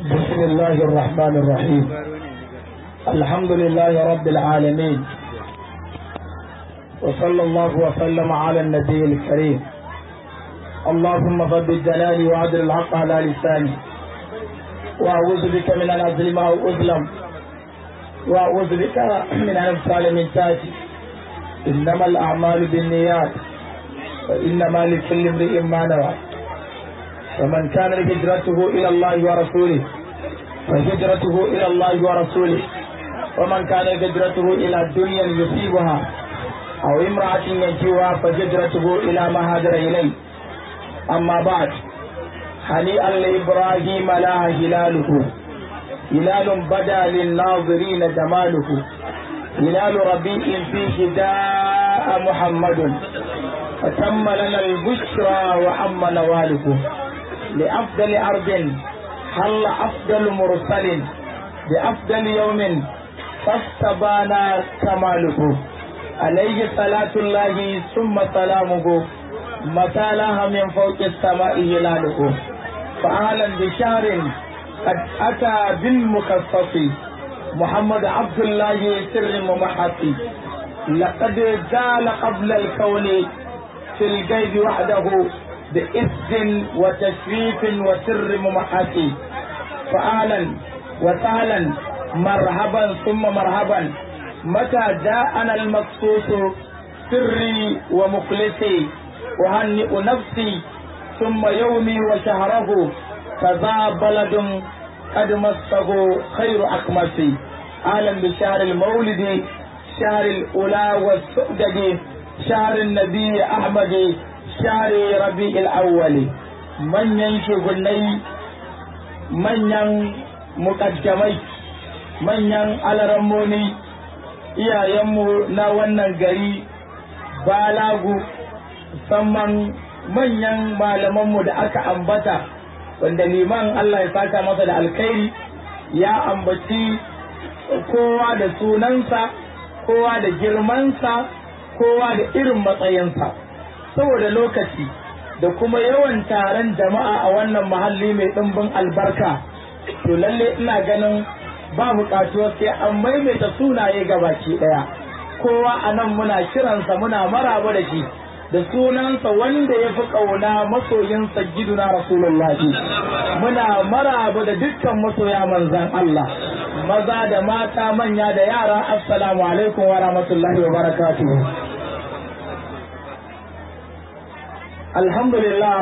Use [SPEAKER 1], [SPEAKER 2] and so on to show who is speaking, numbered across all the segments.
[SPEAKER 1] بسم الله الرحمن الرحيم الحمد لله رب العالمين وصلى الله وسلم على النبي الكريم اللهم ضد الجلال وعدل الحق على لساني واعوذ بك من ان اظلم او اظلم واعوذ بك من ان ابتال من تاتي انما الاعمال بالنيات وانما لكل امرئ ما نوى فمن كان هجرته الى الله ورسوله فهجرته الى الله ورسوله ومن كان هجرته الى الدنيا يصيبها او امرأة ينجوها فهجرته الى ما هاجر اليه اما بعد هنيئا لابراهيم لا هلاله هلال بدا للناظرين جماله هلال ربيع فيه جاء محمد فتم لنا البشرى وعم نواله لأفضل أرض حل أفضل مرسل بأفضل يوم فاستبان كماله عليه صلاة الله ثم سلامه متى لها من فوق السماء هلاله فأهلا بشهر قد أتى بالمخصص محمد عبد الله سر ممحص لقد زال قبل الكون في الغيب وحده بإذن وتشريف وسر ممحسي فأهلا وسهلا مرحبا ثم مرحبا متى جاءنا المقصوص سري ومخلصي أهنئ نفسي ثم يومي وشهره فذا بلد قد مسه خير أقمسي أهلا بشهر المولد شهر الأولى والسؤدد شهر النبي أحمد شهر ربيع الأول manyan shugunai manyan mukaddamai manyan alaramoni iyayenmu na wannan gari balagu musamman manyan malamanmu da aka ambata wanda liman Allah ya saka masa da alkhairi ya ambaci kowa da sunansa kowa da girmansa kowa da irin matsayinsa saboda lokaci da kuma yawan taron jama'a a wannan mahalli mai ɗimbin albarka to lalle ina ganin ba buƙatuwa sai an maimaita sunaye ga baki ɗaya kowa a nan muna kiransa muna maraba da shi da sunansa wanda ya fi ƙauna masoyinsa giduna rasulullahi muna maraba da dukkan masoya manzan Allah maza da mata manya da yara assalamu alaikum wa rahmatullahi wa barakatuhu alhamdulillah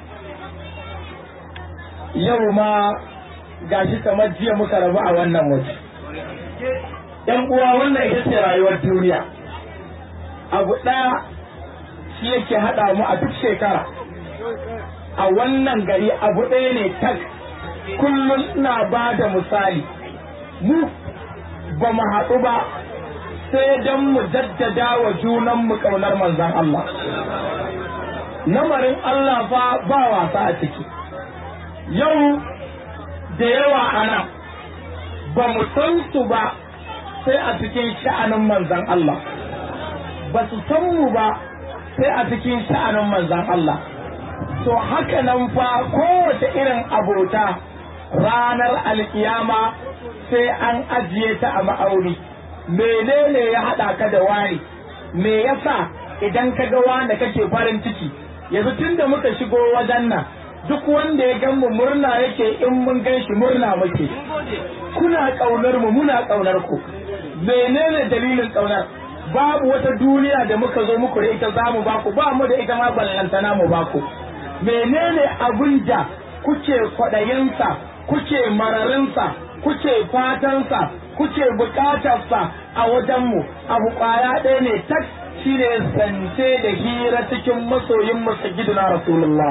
[SPEAKER 1] yau ma gashi kamar jiya muka rabu a wannan waje yan uwa wannan ita ce rayuwar duniya abu ɗaya shi yake haɗa mu a duk shekara a wannan gari abu ɗaya ne tak kullum ina ba da misali mu ba mu haɗu ba sai don mu jaddada wa junanmu ƙaunar manzan Allah lamarin Allah fa ba wasa a ciki yau da yawa ana ba mu san su ba sai a cikin sha'anin manzan Allah ba su san mu ba sai a cikin sha'anin manzan Allah to haka nan fa kowace irin abota ranar alkiyama sai an ajiye ta a ma'auni menene ya haɗa ka da wani me yasa idan ka ga wanda kake farin ciki yanzu tun da muka shigo wajen nan duk wanda ya gan mu murna yake in mun gan shi murna muke kuna ƙaunar mu muna ƙaunar ku menene dalilin ƙaunar babu wata duniya da muka zo muku da ita zamu baku ba mu da ita ma ballantana mu baku menene abun da kuke kwaɗayinsa kuke mararinsa kuke fatansa kuke bukatarsa a wajenmu abu ƙwaya ɗaya ne tak shine zance da hira cikin masoyin masajiduna rasulullah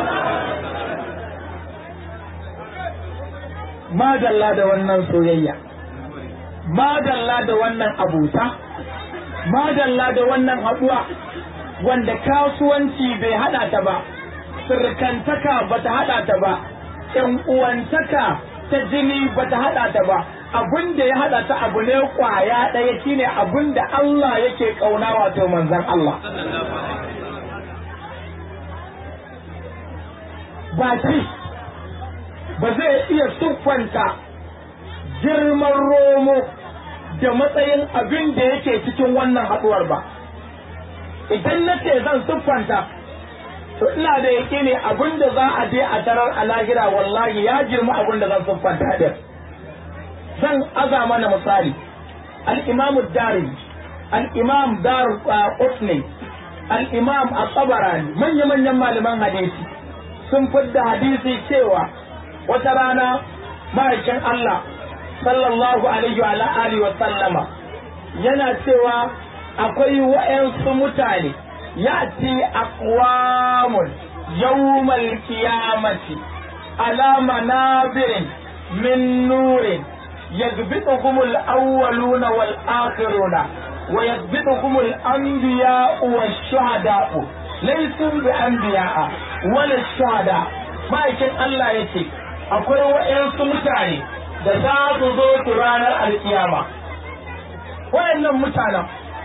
[SPEAKER 1] madalla da wannan soyayya madalla da wannan abuta madalla da wannan haɗuwa wanda kasuwanci bai haɗa ta ba sirkantaka ba ta haɗa ta ba ƴan uwantaka ta jini ba ta haɗa ta ba abin da ya haɗa ta abu ne kwaya ɗaya shine abin da Allah yake ƙauna wato manzan Allah ba shi ba zai iya siffanta girman romo da matsayin abin da yake cikin wannan haɗuwar ba idan na ce zan siffanta to ina da yake ne abin da za a je a tarar a lahira wallahi ya girma abin da zan siffanta din zan aza mana misali al-imam dari al-imam dar qutni al-imam at-tabarani manya-manyan malaman hadisi sun fidda hadisi cewa wata rana ma'aikin Allah sallallahu alaihi wa alihi wa sallama yana cewa akwai wa'yansu mutane ya'ti aqwamun yawmal qiyamati ala manabirin min nurin يثبتهم الأولون والآخرون ويثبتهم الأنبياء والشهداء ليسوا بأنبياء ولا الشهداء ما يكن الله يتي akwai wa'yansu mutane da za su zo su ranar alkiyama wayannan mutanen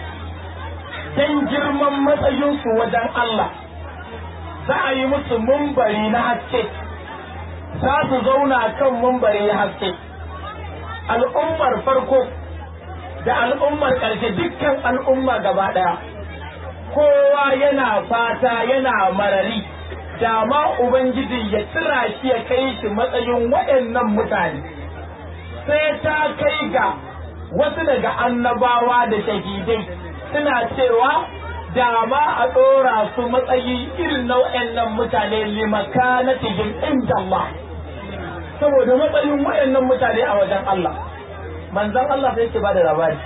[SPEAKER 1] don girman matsayinsu wajen Allah za a yi musu mumbari na haske za su zauna kan mumbari na haske al'ummar farko da al'ummar ƙarshe dukkan al'umma gaba ɗaya kowa yana fata yana marari da ma ubangiji ya tsira shi ya kai shi matsayin waɗannan mutane sai ta kai ga wasu daga annabawa da shahidai suna cewa da ma a ɗora su matsayi irin na waɗannan mutane limakanatihim inda Allah saboda matsayin waɗannan mutane a wajen Allah manzan Allah sai yake ba da labari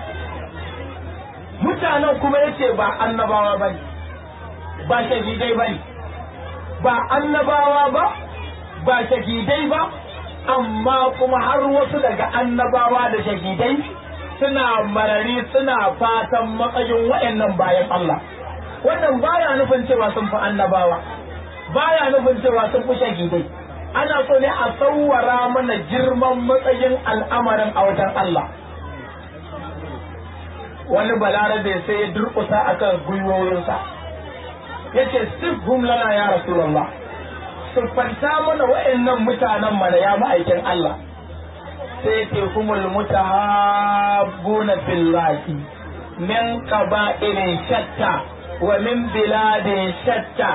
[SPEAKER 1] mutanen kuma yace ba annabawa ba ba shahidai ba ba annabawa ba ba shahidai ba amma kuma har wasu daga annabawa da shahidai suna marari suna fatan matsayin waɗannan bayan Allah wannan baya nufin cewa sun fi annabawa baya nufin cewa sun fi shahidai ana so ne a tsawara mana girman matsayin al'amarin a wajen Allah wani balarabe sai ya durƙusa akan gwiwoyinsa ya ce sifhum lana ya rasulallah siffanta mana wa'annan mutanen mana ya ma'aikin Allah sai ce humul mutahabbuna billahi min qaba'ilin shatta wa min biladin shatta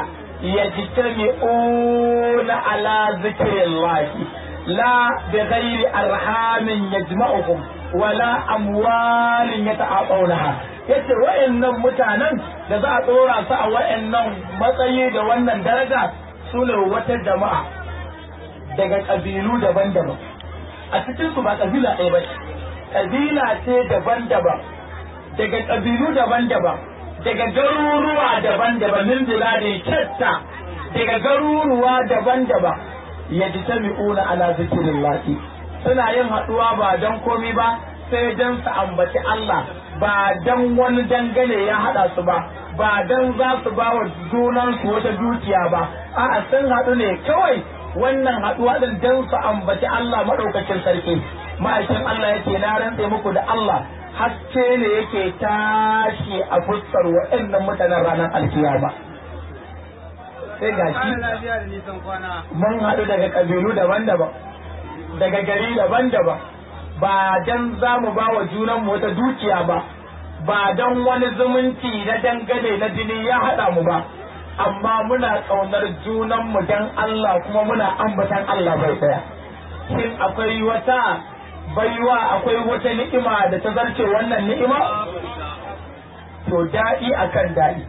[SPEAKER 1] يجتمعون على ذكر الله لا بغير أرحام يجمعهم ولا أموال يتعاطونها yace wa'annan mutanen da za a tsora su a wa'annan matsayi da wannan daraja su ne wata jama'a daga ƙabilu daban-daban a cikin su ba ƙabila ɗaya ba ƙabila ce daban-daban daga ƙabilu daban-daban daga garuruwa daban-daban min biladin shatta daga garuruwa daban-daban ya ji ta mi'una ala zikirin laki suna yin haɗuwa ba don komi ba sai don su ambaci Allah ba don wani dangane ya haɗa su ba ba don za su ba wa junansu wata dukiya ba a'a sun haɗu ne kawai wannan haɗuwa ɗin don su ambaci Allah maɗaukacin sarki ma'aikin Allah yake na rantse muku da Allah haske ne yake tashi a fuskar waɗannan mutanen ranar alkiyama sai ga shi mun haɗu daga ƙabilu daban-daban daga gari daban-daban ba don za mu ba wa junanmu wata dukiya ba ba don wani zumunci na dangane na jini ya haɗa mu ba amma muna ƙaunar junanmu don Allah kuma muna ambatan Allah bai ɗaya shin akwai wata baiwa akwai wata ni'ima da ta zarce wannan ni'ima to daɗi akan daɗi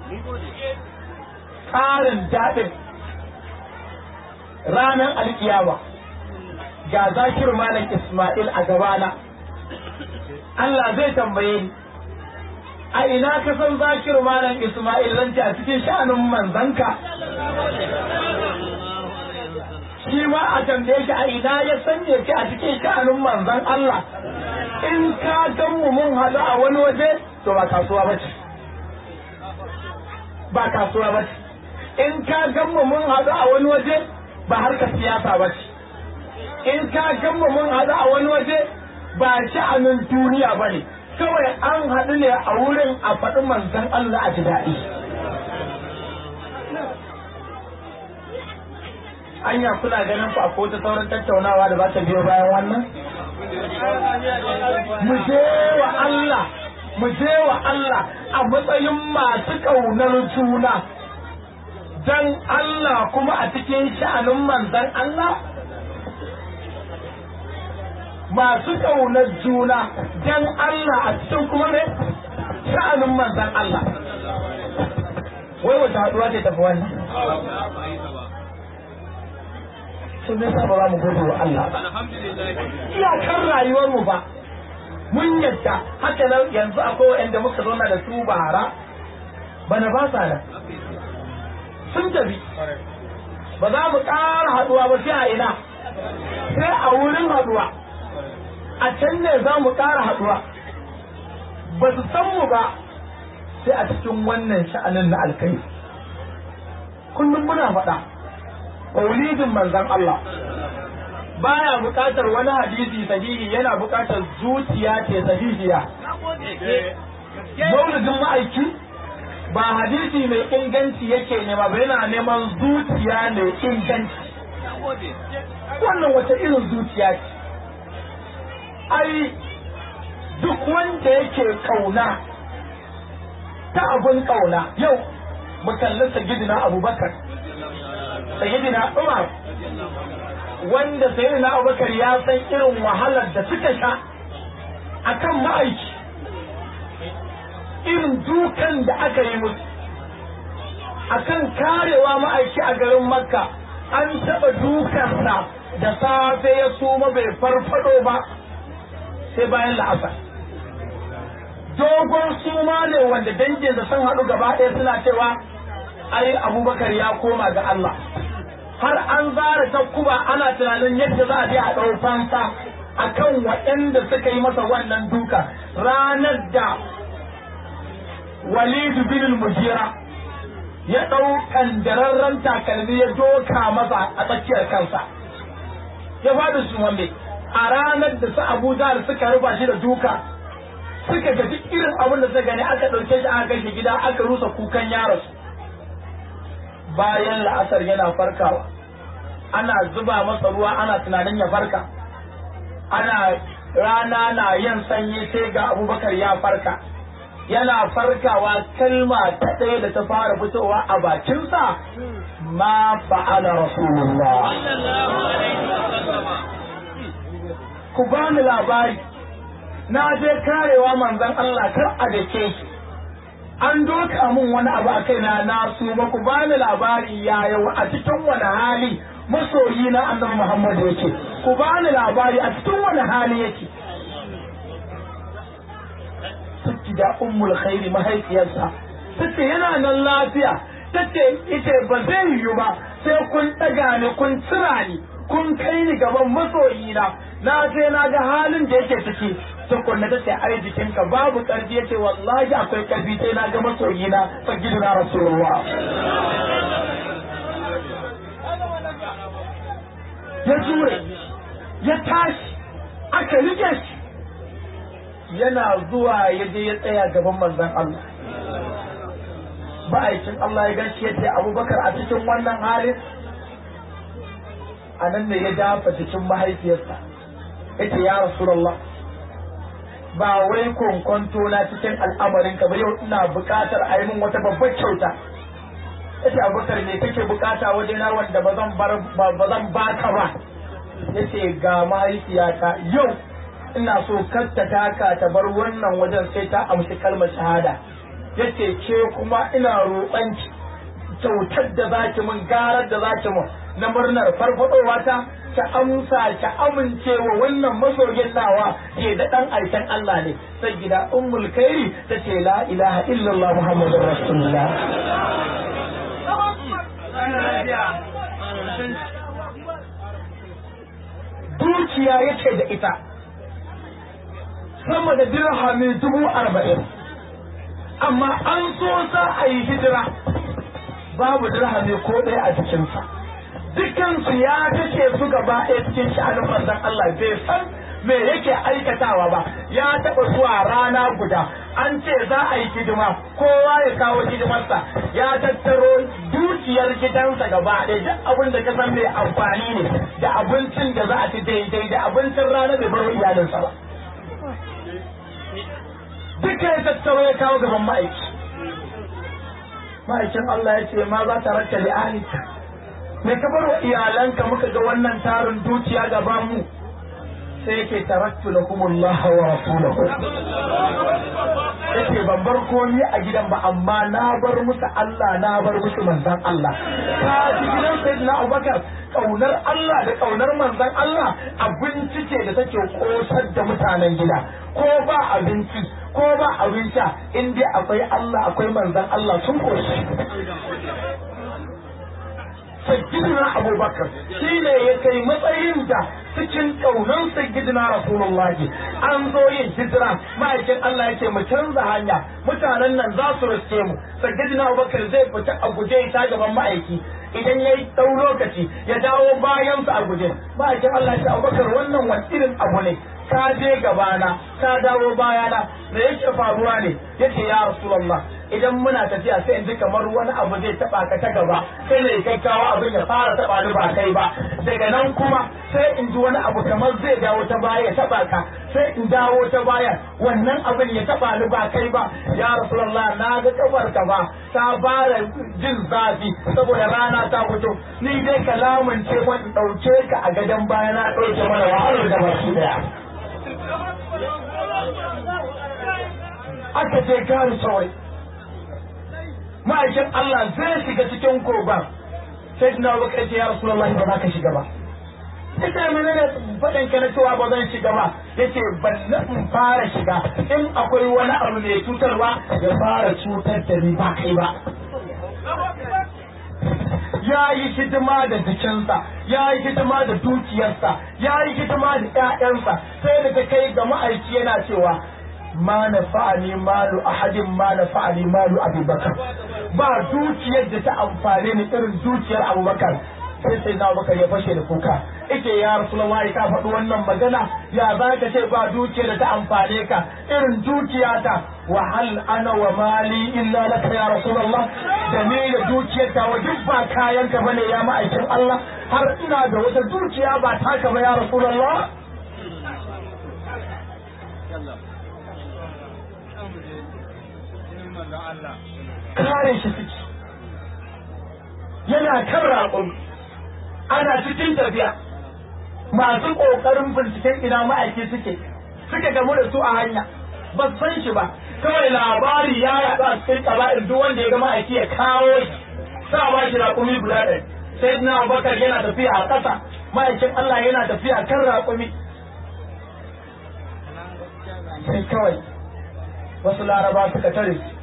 [SPEAKER 1] ƙarin daɗin ranar alkiyama ga zakir malam Ismail a gabana Allah zai tambaye ni a ina ka san zakir malam Ismail zan a cikin sha'anin manzanka shi ma a tambaye shi a ina ya sanya shi a cikin sha'anin manzan Allah in ka gan mu mun haɗu a wani waje to ba kasuwa ba ce ba kasuwa ba ce in ka gan mu mun haɗu a wani waje ba harkar siyasa ba ce in ka gan mu mun haɗu a wani waje ba sha'anin duniya ba ne kawai an haɗu ne a wurin a faɗi manzan Allah a ji daɗi anya kuna ganin ku akwai wata sauran tattaunawa da za ta biyo bayan wannan mu je wa Allah mu je wa Allah a matsayin masu ƙaunar juna dan Allah kuma a cikin sha'anin manzan Allah masu ƙaunar juna dan Allah a cikin kuma ne sha'anin manzan Allah wai wata haɗuwa ce tafi wannan sun nisa ba za mu gode wa Allah ba iyakar rayuwar mu ba mun yadda haka nan yanzu akwai waɗanda muka zauna da su bara bana ba sa nan sun tafi ba za mu ƙara haɗuwa ba sai a ina sai a wurin haɗuwa a can ne za mu ƙara haɗuwa ba su san mu ba sai a cikin wannan sha'anin na alkai kullum muna faɗa maulidin manzan Allah baya buƙatar wani hadisi sahihi yana buƙatar zuciya ce sahihiya maulidin ma'aiki ba hadisi mai inganci yake nema ba yana neman zuciya mai inganci wannan wata irin zuciya ce ai duk wanda yake kauna ta abun kauna yau mu kalli sagidina abubakar sagidina umar wanda sayyidina abubakar ya san irin wahalar da suka sha akan ma'aiki irin dukan da aka yi musu akan karewa ma'aiki a garin makka an taɓa dukansa da safe ya suma bai farfado ba sai bayan la'asar dogon suma ne wanda danginsa sun haɗu gaba ɗaya suna cewa ai abubakar ya koma ga Allah har an zara takkuba ana tunanin yadda za a je a ɗau fansa akan waɗanda suka yi masa wannan duka ranar da Walidu bin mujira ya ɗau kandararren takalmi ya doka masa a tsakiyar kansa ya faɗi su wande a ranar da su Abu Jahl suka rufa shi da duka suka ga duk irin abin da suka gani aka ɗauke shi aka kai shi gida aka rusa kukan yaros bayan la'asar yana farkawa ana zuba masa ruwa ana tunanin ya farka ana rana na yin sanyi sai ga abubakar ya farka yana farkawa kalma ta ɗaya da ta fara fitowa a bakinsa ma fa'ala rasulullah ku bani labari na je karewa manzon Allah kar a dake shi an doka mun wani abu a kaina na su ba ku bani labari yaya a cikin wani hali masoyi na annabi Muhammad yake ku bani labari a cikin wani hali yake Saki da ummul khairi mahaifiyarsa tace yana nan lafiya tace ita ba zai yiwu ba sai kun ɗaga ni kun tsira ni kun kai ni gaban masoyi na na je na ga halin da yake ciki tukunna ta ce ai jikinka babu karfi yace wallahi akwai karfi sai na ga masoyi na sagiduna rasulullah ya jure ya tashi aka rike shi yana zuwa ya je ya tsaya gaban manzon Allah ma'aikin Allah ya gashi ya ce abubakar a cikin wannan halin a nan ne ya dafa cikin mahaifiyarsa ya ce ya rasulallah ba wai kwankwanto na cikin al'amarin ka ba yau ina buƙatar a yi min wata babbar kyauta ya ce abubakar me kake buƙata wajena wanda ba zan baka ba ya ce ga mahaifiyata yau ina so kasta taka ta bar wannan wajen sai ta amshi kalmar shahada ya ce ke kuma ina roƙonki kyautar da zaki min garar da zaki min na murnar farfadowa ta ta amsa ta amince wa wannan masoyin nawa ke da dan aikin Allah ne sai gida ummul kairi ta ce la ilaha illallah muhammadur rasulullah dukiya yake da ita sama da dirhami dubu arba'in amma an so za a yi hijira babu dirhami ko ɗaya a jikinsa dukansu ya kashe su gaba ɗaya cikin sha'anin manzon Allah bai san me yake aikatawa ba ya taɓa zuwa rana guda an ce za a yi hidima kowa ya kawo hidimarsa ya tattaro dukiyar gidansa gaba ɗaya duk abin da ka san mai amfani ne da abincin da za a ci daidai da abincin rana bai bar iyalinsa ba duka ya tattaro ya kawo gaban ma'aiki ma'aikin Allah ya ce ma za ta raka li'alika me ka bar wa iyalanka muka ga wannan tarin dukiya gaban mu sai yake taraktu lakumullah wa rasulahu yace ban bar komi a gidan ba amma na bar musu Allah na bar musu manzon Allah ka ji gidan sayyidina Abubakar kaunar Allah da kaunar manzon Allah abinci ce da take kosar da mutanen gida ko ba abinci ko ba abin sha in dai akwai Allah akwai manzon Allah sun koshi sayyidina abubakar shi ne ya kai matsayin da cikin ƙaunar sayyidina rasulullahi an zo yin hijira ma'aikin Allah yake mu canza hanya mutanen nan za su riske mu sayyidina abubakar zai fita a guje ta gaban ma'aiki idan ya yi ɗau lokaci ya dawo bayansa a guje ma'aikin Allah ya abubakar wannan wani irin abu ne ka je gabana ka dawo bayana da yake faruwa ne yace ya rasulullah idan muna tafiya sai in ji kamar wani abu zai taba ka ta gaba sai ne gaggawa abin ya fara taba ni ba kai ba daga nan kuma sai in ji wani abu kamar zai dawo ta baya ya taba ka sai in dawo ta baya wannan abin ya taba ni ba kai ba ya rasulullah na ga kafar ka ba ta fara jin zafi saboda rana ta fito ni dai kalamun ce wani dauke ka a gadon baya na dauke mana wahalar da baki daya aka je gari kawai ma'aikin Allah zai shiga cikin kogon sai na baka ce ya rasu Allah ba za ka shiga ba ya ce mene ne faɗin ka na cewa ba zan shiga ba ya ce ban na in fara shiga in akwai wani abu mai cutarwa ya fara cutar da ni ba kai ba ya yi hidima da jikinsa ya yi hidima da dukiyarsa ya yi hidima da ƴaƴansa sai da ta kai ga ma'aiki yana cewa ma na fa'ani malu ahadin ma na fa'ani malu abubakar ba dukiyar da ta amfane ni irin dukiyar abubakar sai sai na abubakar ya fashe da kuka ike ya rasulullahi ka faɗi wannan magana ya za ka ce ba dukiyar da ta amfane ka irin dukiyata wa hal ana wa mali illa laka ya rasulullah da ni da dukiyar ta wa duk ba kayan ka bane ya ma'aikin Allah har ina da wata dukiya ba taka ba ya rasulullah kare shi suke yana kan raƙon ana cikin tafiya masu ƙoƙarin binciken ina ma'aiki suke suka gamu da su a hanya ba san shi ba kawai labari ya yaɗu a cikin ƙaba'in duk wanda ya ga ma'aiki ya kawo shi sa ba shi raƙumi guda ɗaya sai na abubakar yana tafiya a ƙasa ma'aikin Allah yana tafiya kan raƙumi sai kawai wasu laraba suka tare shi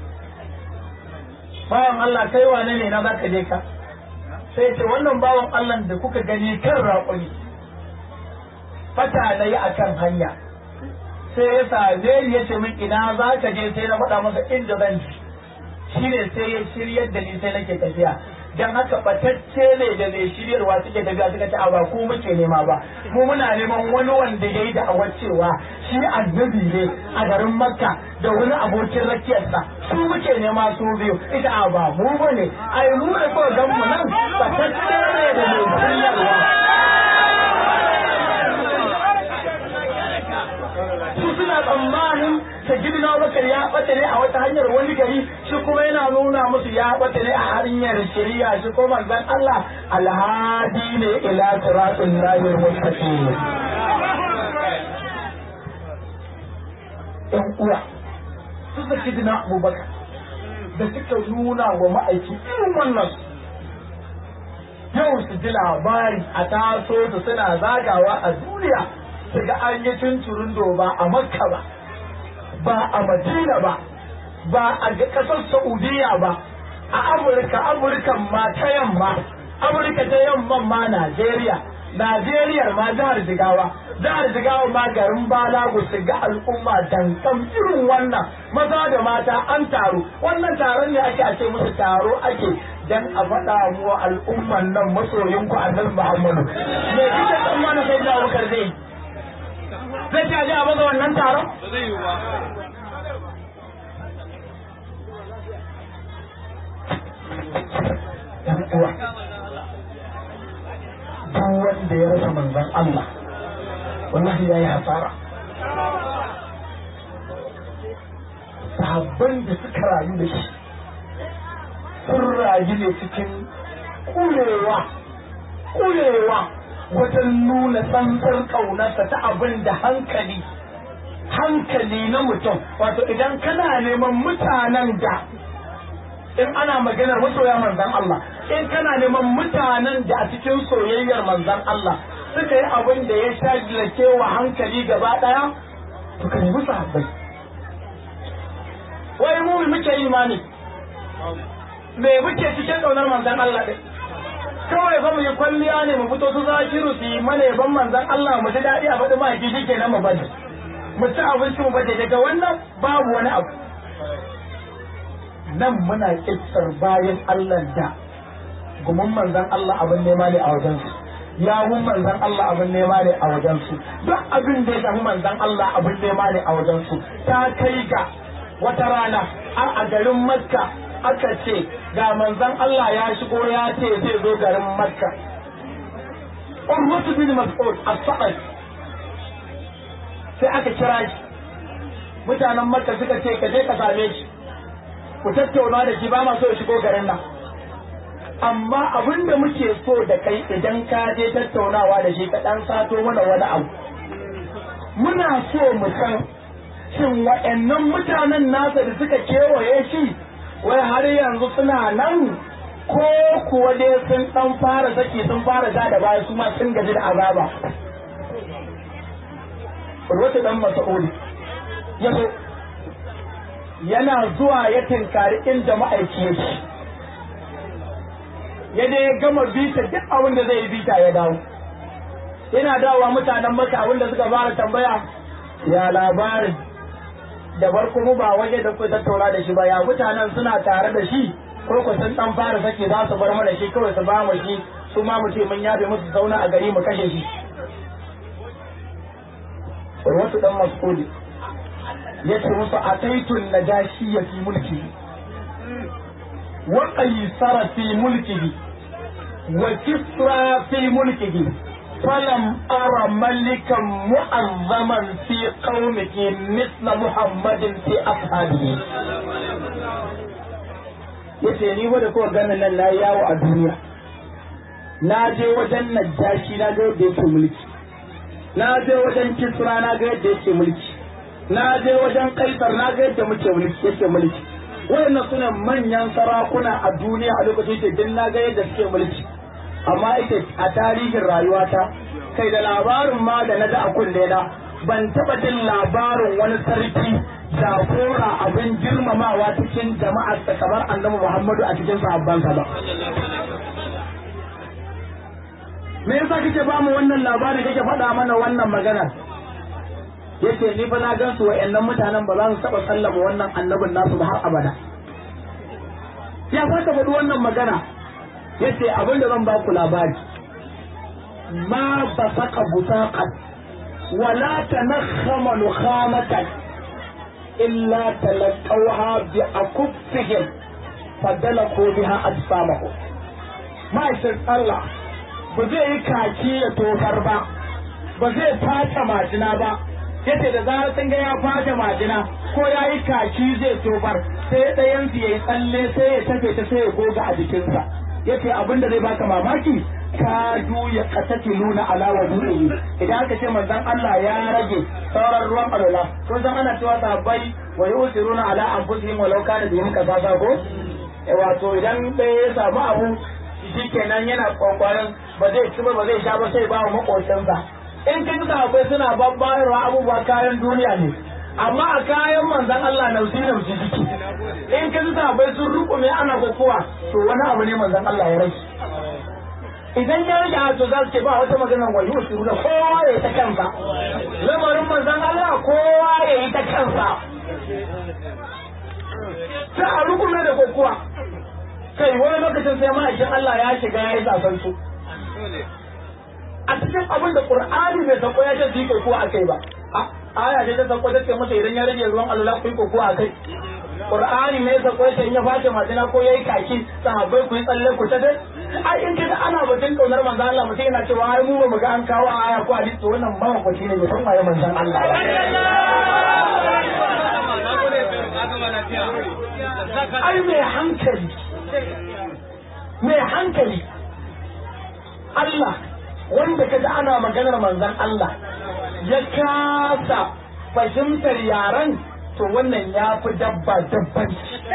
[SPEAKER 1] bawan Allah kai wane ne na za ka je ka sai ce wannan bawan Allah da kuka gani kan raƙuni fata na yi a kan hanya sai ya same ni ya ce min ina za ka je sai na faɗa masa inda zan ji shi ne sai ya shiryar da ni sai nake tafiya dan haka batacce ne da mai shiryarwa suke tafiya suka ce a ba ku muke nema ba mu muna neman wani wanda ya yi da'awar cewa shi annabi ne a garin makka da wani abokin rakiyarsa su muke nema su biyu ita a ba mu bane ai mu da kawai gan mu nan batacce ne da mai shiryarwa su suna tsammanin sajidina bakar ya bata ne a wata hanyar wani gari shi kuma yana nuna musu ya bata ne a hanyar shari'a shi ko manzon Allah alhadi ne ila siratul lahir mustaqim ɗan uwa su sajidina abubakar da suka nuna wa ma'aiki irin wannan yau su ji labari a taso su suna zagawa a duniya su ga an yi tunturin ba a makka ba ba a madina ba ba a ƙasar saudiya ba a amurka amurkan ma ta yamma amurka ta yamman ma najeriya najeriya ma jihar jigawa jihar jigawa ma garin balagu su ga al'umma dankam irin wannan maza da mata an taru wannan taron ne ake ake musu taro ake dan a faɗa mu al'umman nan masoyin ku annabi muhammadu me kike tsammanin sai da abubakar zai zai ce a je a baza wannan taron ɗan uwa duk wanda ya rasa manzon Allah wallahi ya yi hasara sahabban da suka rayu da shi sun rayu ne cikin kurewa kurewa wajen nuna tsantsar ƙaunarsa ta abin da hankali hankali na mutum wato idan kana neman mutanen da in ana maganar masoya manzan Allah in kana neman mutanen da a cikin soyayyar manzan Allah suka yi abin da ya shagilake wa hankali gaba daya to ka nemi sahabbai wai mu muke imani me muke cikin kaunar manzan Allah din kawai fa mu yi kwalliya ne mu fito su zakiru su yi mana yaban manzan Allah mu ji daɗi a faɗi ma shi kenan mu bade mu ci abinci mu bade daga wannan babu wani abu nan muna kissar bayan Allah da gumin manzan Allah abin nema ne a wajensu yawun manzan Allah abin nema ne a wajensu duk abin da ya shafi manzan Allah abin nema ne a wajensu ta kai ga wata rana a garin Makka aka ce ga manzan Allah ya shigo ya ce zai zo garin Makka Urwatu bin Mas'ud as-Sa'id sai aka kira shi mutanen Makka suka ce ka je ka same shi ku tattauna da shi ba ma so ya shigo garin nan amma abin da muke so da kai idan ka je tattaunawa da shi ka dan sato mana wani abu muna so mu san shin waɗannan mutanen nasa da suka kewaye shi wai har yanzu suna nan ko kuwa dai sun dan fara saki sun fara ja da baya su ma sun gaji da azaba Urwatu dan Mas'ud ya zo yana zuwa ya tinkari inda ma'aiki yake ya dai ya gama bita duk abin da zai yi bita ya dawo yana dawowa mutanen maka abin da suka fara tambaya ya labarin da farko mu ba waje da ku tattauna da shi ba ya mutanen suna tare da shi ko ku sun dan fara sake za su bar mana shi kawai su ba mu shi su ma mu ce mun yabe musu zauna a gari mu kashe shi wasu dan mas'udi ya ce musu ataitun najashi ya fi mulki wa qaisara fi mulkihi wa kisra fi mulkihi falam ara malikan mu'azzaman fi qaumihi misla muhammadin fi ashabihi yace ni wanda kowa ganin nan na yawo a duniya na je wajen najashi na ga yadda yake mulki na je wajen kisra na ga yadda yake mulki na je wajen kaisar na ga yadda muke mulki yake mulki wayannan suna manyan sarakuna a duniya a lokacin ke din na ga yadda suke mulki amma ita a tarihin rayuwata kai da labarin ma da na ga a kunne na ban taba jin labarin wani sarki jagora abin girmamawa cikin jama'ar ta kamar annabi Muhammadu a cikin sahabbansa ba me yasa kake ba mu wannan labarin kake faɗa mana wannan magana yace ni fa na gan su wa'annan mutanen ba za su taba sallama wannan annabin nasu ba har abada ya fata faɗi wannan magana yace abin da zan ba ku labari ma ba saka busaqan wala tanakhama nukhamatan illa talaqawha bi akuffihim fadalaku biha ajsamahu ma'aikin Allah ba zai yi kaki ya tofar ba ba zai fata majina ba yace da zarar sun ga ya fata majina ko ya yi kaki zai tofar sai ɗayan su yayi tsalle sai ya tafe ta sai ya goga a jikinsa yace abin da zai baka mamaki kadu ya katati nuna ala wudu'i idan aka ce manzon Allah ya rage sauran ruwan alwala ko san ana cewa sahabbai wa yusiruna ala anfusihim walau kana bihim kasasa ko wato idan ɗaya ya samu abu shikenan yana kwakwaran ba zai ci ba ba zai sha ba sai ba wa makocinsa in ka ji sahabbai suna babbayarwa abubuwa kayan duniya ne amma a kayan manzan Allah nausi nausi jiki in ka ji sahabbai sun rukume ana kokowa to wani abu ne manzan Allah ya rage idan ya rage to za su ce ba wata magana wani wasu da kowa ya yi ta kansa lamarin manzan Allah kowa ya yi ta kansa sai a rukume da kokowa kai wani lokacin sai ma'aikin Allah ya shiga ya yi zaben su a cikin abin da Qur'ani bai sako ya ce su yi kokowa a kai ba aya ce ta sako ta ce masa idan ya rage ruwan alwala ku yi koko a kai Qur'ani ne sa ko in ya fashe majina ko yayi kaki sahabbai ku yi tsalle ku ta dai ai in kaga ana batun kaunar manzon Allah mutum yana cewa ai mu ba mu ga an kawo aya ko hadisi wannan ba ku ne bai san waye manzon Allah ai mai hankali mai hankali Allah wanda kaga ana maganar manzon Allah ya kasa fahimtar yaran to wannan ya fi dabba dabban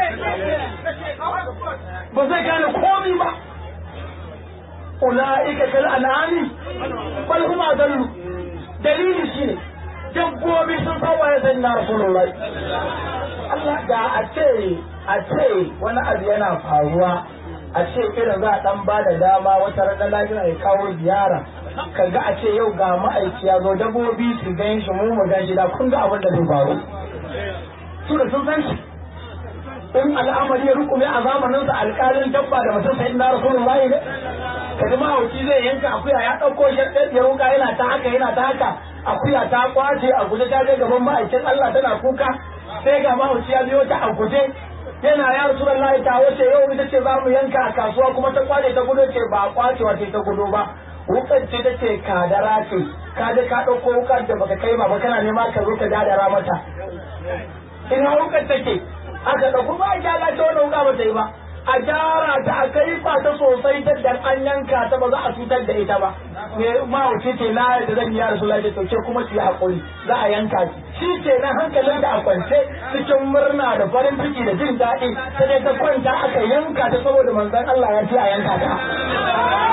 [SPEAKER 1] ba zai gane komi ba ula'ika kal an'ami bal hum adallu dalili shine dabbobi sun san waye sai na rasulullahi Allah da a ce a ce wani abu yana faruwa a ce irin za a dan ba da dama wata ranar lafiya ya kawo ziyara kaga a ce yau ga ma'aiki ya zo dabbobi su gan shi mu mu gan shi da kun ga abin da zai faru su da sun san shi in al'amari ya rukume a zamanin sa alƙalin dabba da mutum sai na rasulullahi ne kaji mahauci zai yanka akuya ya ɗauko shi ya ruka yana ta haka yana ta haka akuya ta kwace a guje ta je gaban ma'aikin Allah tana kuka sai ga mahauci ya biyo ta a guje yana ya rasulullahi ta wace yau ita ce za mu yanka a kasuwa kuma ta kwace ta gudu ce ba kwacewa ce ta gudu ba wukar ce ta ce kadara ce ka je ka ɗauko wukar da baka kai ba ba kana nema ka zo ka dadara mata ina wukar take aka ɗauko ba a gyara ta wani wuka ba ta yi ba a gyara ta a kai ba ta sosai ta dan an yanka ta ba za a cutar da ita ba me mahauci ce na da zan yi rasu lafiya to ke kuma ki haƙuri za a yanka ki shi ce na hankalin da a kwance cikin murna da farin ciki da jin daɗi ta dai ta kwanta aka yanka ta saboda manzon Allah ya ce a yanka ta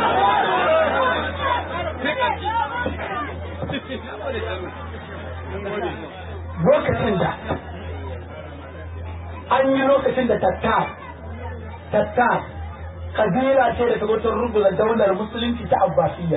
[SPEAKER 1] lokacin da an yi lokacin da tattar tattar kabila ce da ta zo ta rubuta daular musulunci ta abbasiyya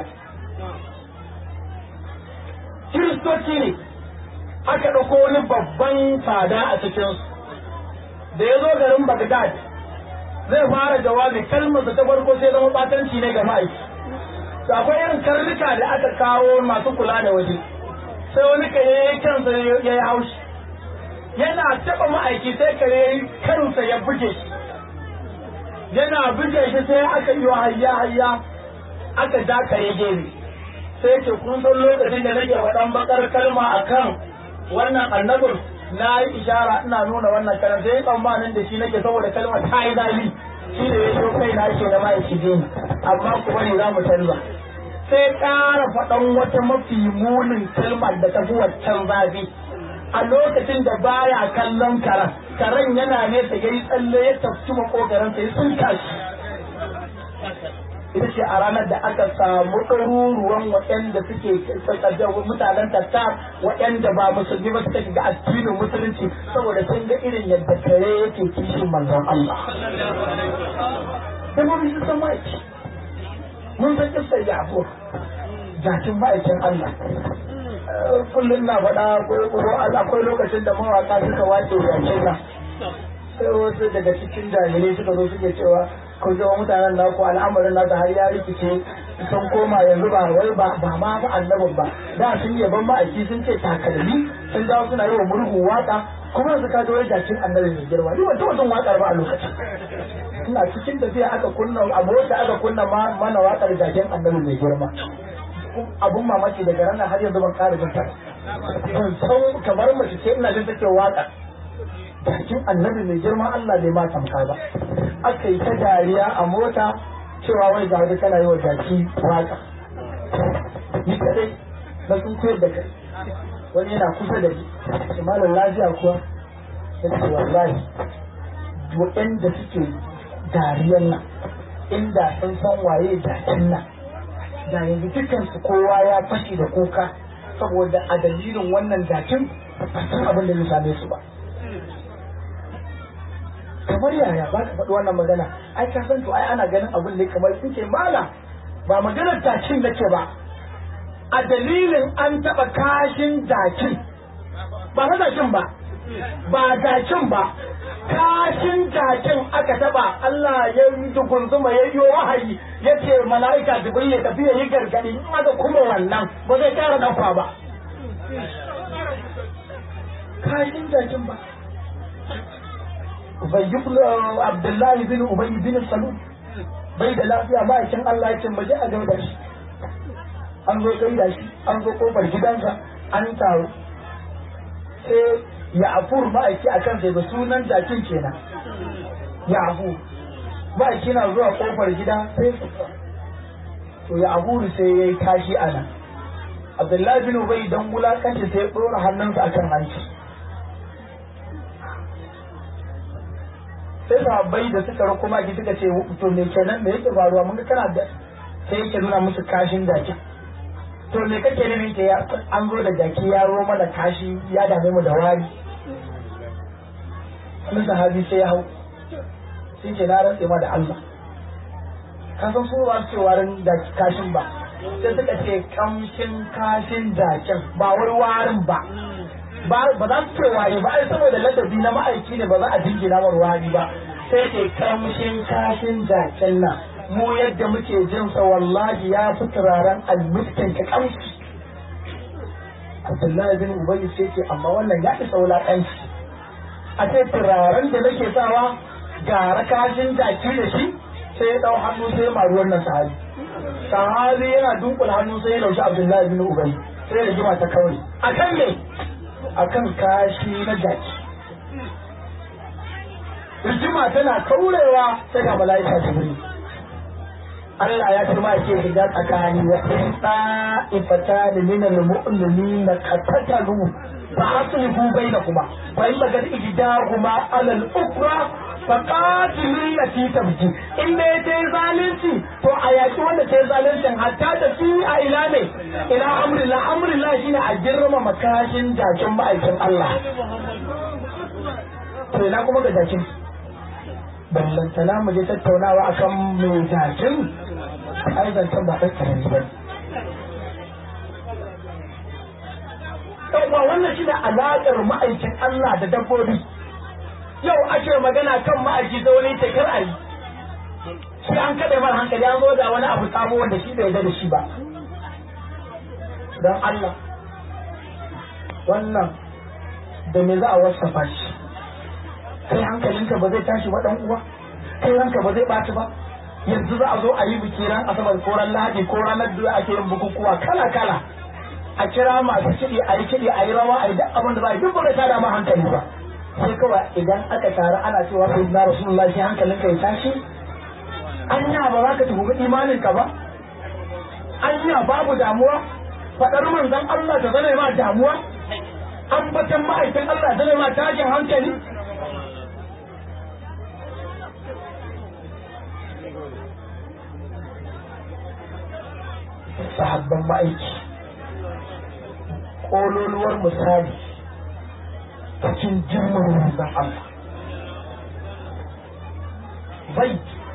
[SPEAKER 1] kiristoci ne aka ɗauko wani babban fada a cikinsu da ya zo garin bagdad zai fara jawabi kalmarsa ta farko sai zama batanci ne ga ma'aiki to akwai irin karnuka da aka kawo masu kula da waje sai wani kare ya yi kansa ya yi haushi yana taɓa ma'aiki sai kare ya yi kansa ya buge shi yana buge shi sai aka yi hayya hayya aka ja kare gefe sai ce kun san lokacin da nake faɗan bakar kalma akan wannan annabin na yi ishara ina nuna wannan kalmar sai tsammanin da shi nake saboda kalmar ta yi zali shi da ya so kai na ke da ma'aiki ne amma kuma ne za mu canza sai ƙara faɗan wata mafi munin kalmar da ta fi waccan zafi a lokacin da baya kallon karen karen yana nesa ya yi tsalle ya tafi makogaran sai sun kashi ita ce a ranar da aka samu ɗaruruwan waɗanda suke mutanen tatta waɗanda ba musulmi ba suka shiga addinin musulunci saboda sun ga irin yadda kare yake kishin manzon Allah. Kuma mun san ma'aiki. Mun san kisar Yabo. Jakin ma'aikin Allah. Kullum na faɗa akwai lokacin da mawaƙa suka wace jakin nan. Sai wasu daga cikin jahilai suka zo suke cewa ko zama mutanen naku al'amarin nasu har ya rikice sun koma yanzu ba wai ba ba ma fa annabin ba da sun yaban ma'aiki sun ce takalmi sun dawo suna yi wa murhu waka kuma su ka wai jakin annabi mai girma ni ban taɓa jin wakar ba a lokacin ina cikin tafiya aka kunna a mota aka kunna mana wakar jakin annabi mai girma abun mamaki daga ranar har yanzu ban ƙara jin ta ban san kamar mace ce ina jin take waka jakin annabi mai girma Allah bai ma tamka ba aka yi ta dariya a mota cewa wai ga wani kana yi wa jaki waka ni kadai na sun koyar da kai wani yana kusa da ni malam lafiya kuwa ya ce wallahi waɗanda suke dariyan nan inda sun san waye jakin nan da yanzu dukansu kowa ya fashi da kuka saboda a dalilin wannan jakin ba san abin da zai same su ba kamar yaya ba ka faɗi wannan magana ai ka san to ai ana ganin abin da kamar sun ce mala ba maganar jakin nake ba a dalilin an taɓa kashin jakin ba na jakin ba ba jakin ba kashin jakin aka taɓa Allah ya yi dugunzuma ya yi wahayi ya ce mala'ika jibril ya tafi ya yi gargaɗi in aka kuma wannan ba zai ƙara ɗauka ba kashin jakin ba Ubayyublu Abdullahi bin Ubay bin Salul bai da lafiya ma'aikin Allah ya ce mu je a gaida shi an zo gaida shi an zo kofar gidansa an taru sai ya afur ma'aiki a kansa da sunan jakin kenan ya afur ma'aiki na zuwa kofar gida sai su to ya afur sai ya yi kashi a nan abdullahi bin ubay dan wulakanci sai ya ɗora hannunsa akan hanci sai sahabbai da suka rako maki suka ce to me kenan me yake faruwa mun ga kana da sai yake nuna musu kashin jakin to me kake nufi ke an zo da jaki ya ro mana kashi ya dame mu da wari wani sahabi sai ya hau sun ce na rantse ma da Allah ka san su ba su ce warin jaki kashin ba sai suka ce kamshin kashin jakin ba wai warin ba ba za su ce wari ba ai saboda ladabi na ma'aiki ne ba za a jingina mar wari ba sai ce kamshin kashin jakin nan mu yadda muke jin sa wallahi ya fi turaren almiskin ka kamshi Abdullahi bin Ubay sai ce amma wannan ya isa wulaƙanci a ce turaren da nake sawa gara kashin jaki da shi sai ya ɗau hannu sai ya maru wannan sahabi sahabi yana dunkula hannu sai ya laushi Abdullahi bin Ubay sai ya jima ta kawai akan me akan kashi na jaki rigima tana kaurewa sai ga mala'ika jibril Allah ya kuma ke shiga tsakani wa in ta'ifata da min al-mu'minina qatatalu fa aslihu bainakuma fa in bagat ijdahuma ala al-ukra fa qatilu allati tabji in da ta zalunci to a yaki wanda ta zaluncin hatta da fi a ila ne ila amrillah amrillah shine a girma makashin jakin ma'aikin Allah to ina kuma ga jakin ballantana mu je tattaunawa akan mai jakin ai zancen ba ɗan karami ba yauwa wannan shi ne alaƙar ma'aikin Allah da dabbobi yau ake magana kan ma'aiki da wani takar a yi shi an kaɗe mara hankali an zo da wani abu sabo wanda shi bai da shi ba don Allah wannan da me za a wasafa shi kai hankalinka ba zai tashi ba ɗan uwa kai ranka ba zai ɓaci ba yanzu za a zo a yi biki ran asabar ko ran lahadi ko ranar da ake yin bukukuwa kala kala a kira masu kiɗi a yi kiɗi a yi rawa a yi duk abin da za a yi duk ba ta dama hankali ba sai kawai idan aka taru ana cewa sai na rasulullahi sai hankalin ka ya tashi anya ba za ka tuhumi imanin ka ba anya babu damuwa faɗar manzon Allah ta zama ma damuwa ambatan ma'aikin Allah zama ma tashin hankali sahabban ma'aiki ƙololuwar misali cikin jirgin manzon Allah bai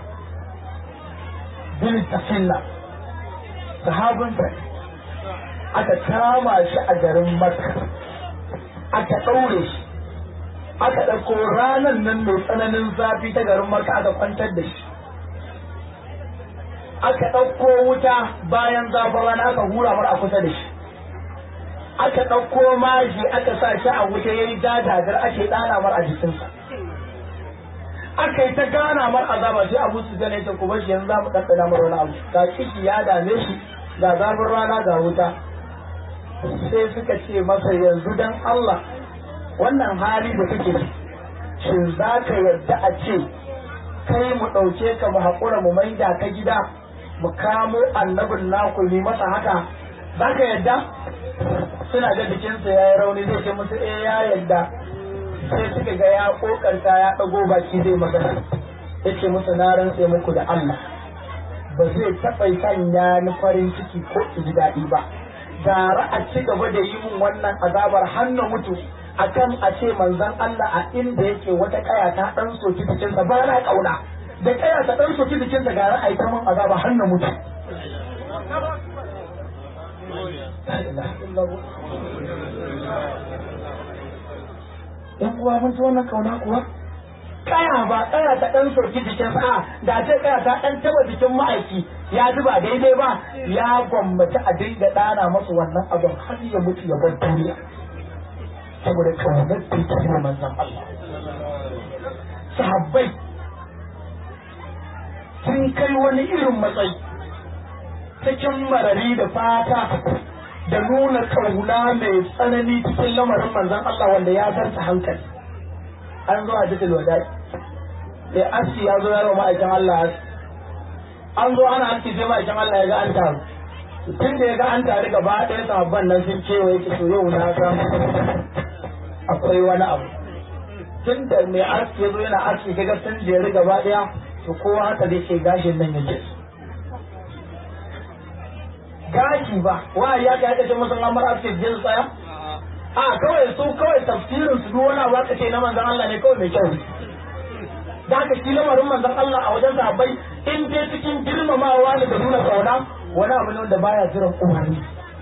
[SPEAKER 1] bin tafilla sahabinsa aka kama shi a garin Makka aka ɗaure shi aka ɗauko ranar nan mai tsananin zafi ta garin Makka aka kwantar da shi aka ɗauko wuta bayan zafin rana aka hura mar a kusa da shi aka ɗauko maji aka sa shi a wuta ya yi dadagar ake ɗana mar a jikinsa aka yi ta gana mar azaba sai abu su gane ta kuma shi yanzu za mu ɗanɗana mar wani abu ga ciki ya dame shi ga zafin rana ga wuta sai suka ce masa yanzu dan Allah wannan hali da kake shin za ka yarda a ce kai mu ɗauke ka mu haƙura mu maida ka gida mu kamo annabin naku yi masa haka za ka yadda suna ga jikinsa ya yi rauni zai ce musu eh ya yadda sai suka ga ya kokarta ya ɗago baki zai magana ya ce musu na rantse muku da Allah ba zai taɓa sanya ni farin ciki ko ji daɗi ba gara a ci gaba da yi min wannan azabar hannu mutu akan a ce manzon Allah a inda yake wata kaya ta ɗan soki jikinsa ba na ƙauna da kaya ta dan soki jikinta ga ra'ayi ta mun azaba har na mutu yan uwa mun ci wannan kauna kuwa kaya ba kaya ta dan soki jikin sa da ce kaya ta dan taba jikin ma'aiki ya ji ba daidai ba ya gwammaci a dinga dana masa wannan abin har ya mutu ya bar duniya saboda kaunar da ta yi manzan Allah sahabbai sun kai wani irin matsayi cikin marari da fata da nuna kauna mai tsanani cikin lamarin manzan Allah wanda ya zarta hankali an zo a jikin wadai sai aski ya zo yaro ma'aikin Allah an zo ana aski sai ma'aikin Allah ya ga an taru tun da ya ga an taru gaba ɗaya sahabban nan sun kewaye ki so yau na san akwai wani abu tun da mai aski ya zo yana aski kaga sun jeri gaba ɗaya to kowa haka zai ce gashin nan yake gashi ba wa ya ka yaka ce musu amar aski jin tsaya a kawai su kawai tafsirin su duk wani abu aka ce na manzon Allah ne kawai mai kyau da haka shi lamarin manzon Allah a wajen sahabbai in dai cikin girmamawa ne da nuna kauna wani abu ne wanda baya jiran umarni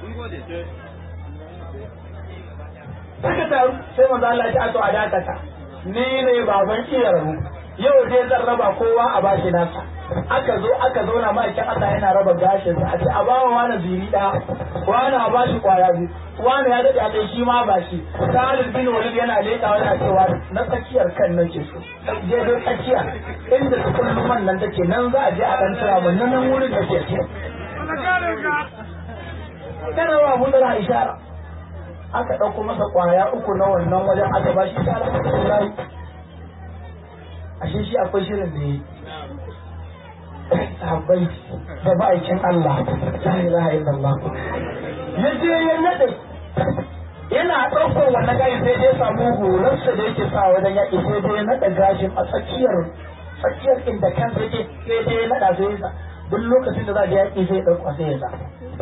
[SPEAKER 1] Saka taru sai manzo Allah ya ce a a dakata ni ne baban iya rabu yau dai zan raba kowa a bashi nasa aka zo aka zauna ma'aikin Allah yana raba gashin sa a ce a bawa wani ziri da wani a bashi kwaya biyu wani ya dade a kai shi ma ba shi Khalid bin Walid yana lekawa yana cewa na tsakiyar kan nan ke so je dai tsakiya inda su kullum man nan take nan za a je a dan tsira mun nan wurin da ke ce kana wa mun da ishara aka ɗauko masa ƙwaya uku na wannan wajen aka ba shi ta alhamdulillah ashe shi akwai shirin da yi sahabbai da ma'aikin Allah la ilaha illallah ya je ya nade yana ɗaukar wannan gashi sai ya samu horarsa da yake sa wajen yaƙi sai dai ya naɗa gashin a tsakiyar tsakiyar inda kansa yake sai dai ya naɗa sai ya duk lokacin da za a je yaƙi sai ya ɗauka sai ya sa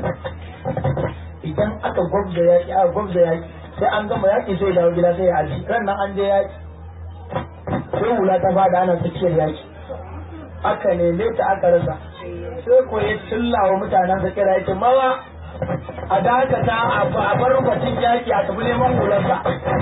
[SPEAKER 1] idan aka gwabza yaƙi aka gwabza yaƙi sai an gama yaƙi sai dawo gida sai ya aji ran nan an je yaƙi sai hula ta fada ana tsakiyar yaƙi aka neme ta aka rasa sai ko ya cilla wa mutanen sa kira yake mawa a dakata a bar batun yaƙi a tafi neman hularsa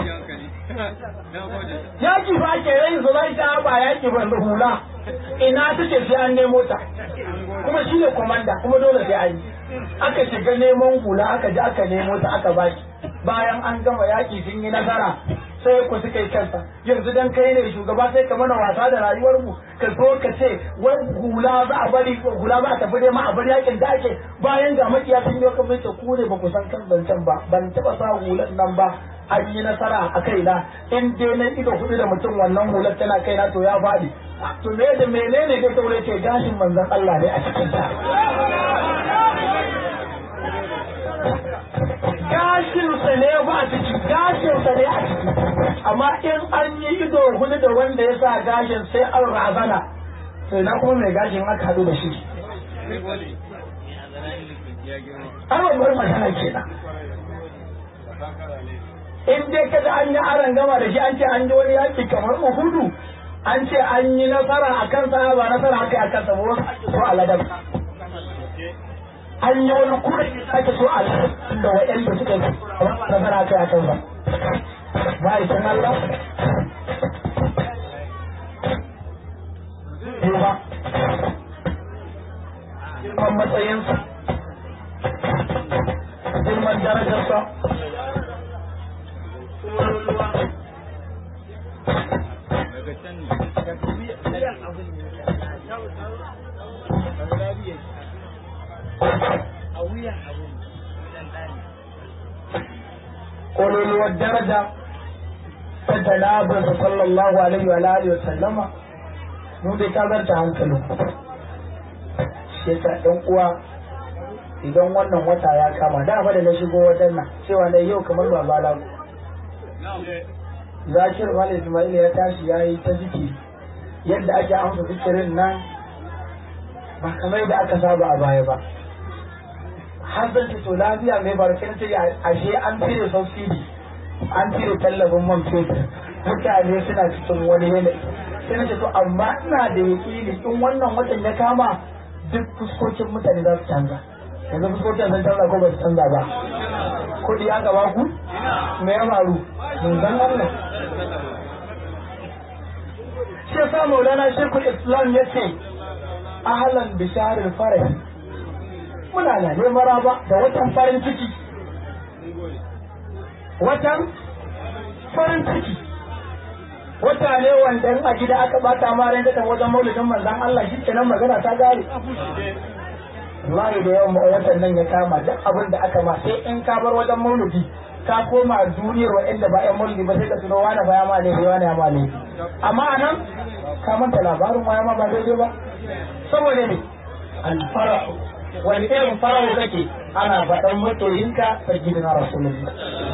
[SPEAKER 1] yaƙi ba ke rai su zai ta ba yaƙi ba da hula ina ta ce sai an nemo ta kuma shi ne komanda kuma dole sai an yi aka shiga neman hula aka ji aka nemo ta aka baki bayan an gama yaƙi sun yi nasara sai ku suka yi kansa yanzu dan kai ne shugaba sai ka mana wasa da rayuwar mu ka zo ka ce wai hula za a bari hula za a tafi dai ma a bar yakin da ake bayan ga makiya sun yi kamar ce ku ne ba ku san kan zancen ba ban taba sa hulan nan ba an yi nasara a kaina in dai na ido hudu da mutum wannan hular tana kaina to ya faɗi to me da menene dai kawai ce gashin manzon Allah ne a cikin ta gashinsa ne ba a ciki gashinsa ne a ciki amma in an yi ido hudu da wanda ya sa gashin sai an razana sai na kuma mai gashin aka haɗu da shi an babbar magana kenan in dai kada an yi aron gama da shi an ce an yi wani yaƙi kamar uhudu an ce an yi nasara a kansa ba nasara haka a kansa ba wasu ake so a ladab an yi wani kuma da ake so a da waɗanda suka yi na fara kai a kan ba ma'aikin Allah ba girman matsayinsa girman darajarsa ƙololuwar daraja ta janabar sallallahu alaihi wa alihi wa sallama mu dai ta zarta hankalin shi yasa ɗan uwa idan wannan wata ya kama da da na shigo wajen nan cewa na yau kamar ba bala zakir wal ismail ya tashi ya yi ta zikiri yadda ake amsa zikirin nan ba kamar da aka saba a baya ba har zan ce to lafiya mai barkin ce ashe an cire subsidy an cire tallafin man fetur mutane suna cikin wani yanayi sai na ce to amma ina da yaƙini in wannan watan ya kama duk fuskokin mutane za su canza yanzu fuskokin sun canza ko ba su canza ba kuɗi aka ba ku me ya faru mun san Allah shi yasa maulana shekul islam ya ce ahlan bisharil farah muna na neman raba da watan farin ciki watan farin ciki wata ne wanda in a gida aka bata ma ran ta wajen maulidin manzon Allah shi kenan magana ta gare wallahi da yawan watan nan ya kama duk abin da aka ma sai in ka bar wajen maulidi ka koma duniyar wa'anda ba 'yan maulidi ba sai ka tuno wani baya ma ne wani ya ma ne amma anan ka manta labarin waya ma ba daidai ba saboda ne alfara'u wani irin fara'u kake ana faɗan masoyinka ta gidan rasulullah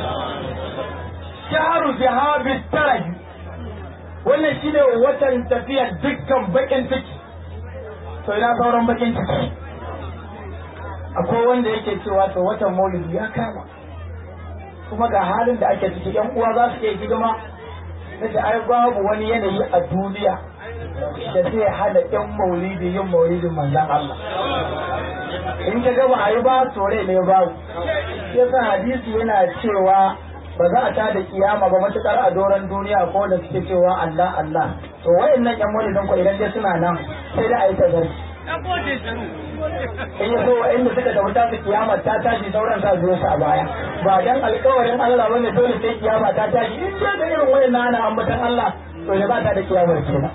[SPEAKER 1] shaharu zihabi taraji wannan shine watan tafiyar dukkan bakin ciki to ina sauran bakin ciki akwai wanda yake cewa to watan maulidi ya kama kuma ga halin da ake ciki yan uwa za su iya hidima da ai babu wani yanayi a duniya da zai hana yan maulidi yin maulidin manzan Allah in ka gaba a yi ba tore ne babu yasa hadisi yana cewa ba za a ta da kiyama ba matukar a doron duniya ko da suke cewa Allah Allah to wayannan yan maulidin ko idan dai suna nan sai da a yi tazarci in ya so wa'inda suka tafi ta su kiyama ta tashi sauran sa zuwa su a baya ba dan alkawarin Allah bane dole sai kiyama ta tashi in dai da irin wayan ana ambatan Allah to ne ba ta da kiyamar kenan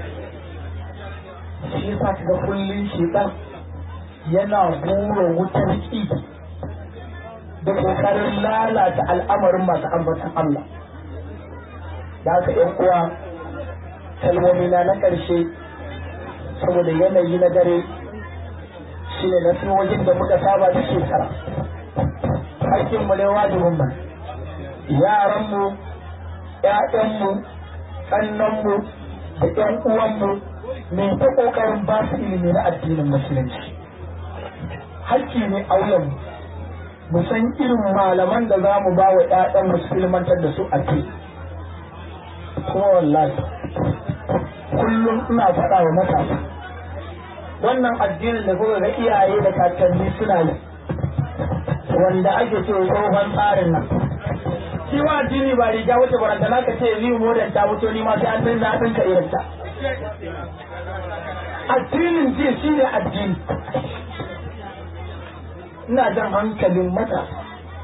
[SPEAKER 1] shi yasa kaga kullun shedan yana bura wutar ki da kokarin lalata al'amarin masu ambatan Allah da haka yan uwa kalmomi na na ƙarshe saboda yanayi na dare shi ne na wajen da muka saba da shekara hakkinmu ne wajibin mu yaranmu ƴaƴanmu ƙannanmu da ƴan uwanmu mai ta ƙoƙarin ba su ilimi na addinin musulunci hakki ne auyen mu san irin malaman da za mu ba wa ƴaƴan mu su ilmantar da su a ke kuma wallahi kullum ina faɗa wa matasa wannan addinin da kuma ga iyaye da kakanni suna yi wanda ake ce tsohon tsarin nan shi wa addini ba riga wuce baranta na ka ce ni modan ta wuce ni ma sai an dinga hadin ka irin ta addinin jiya shi ne addini ina jan hankalin matasa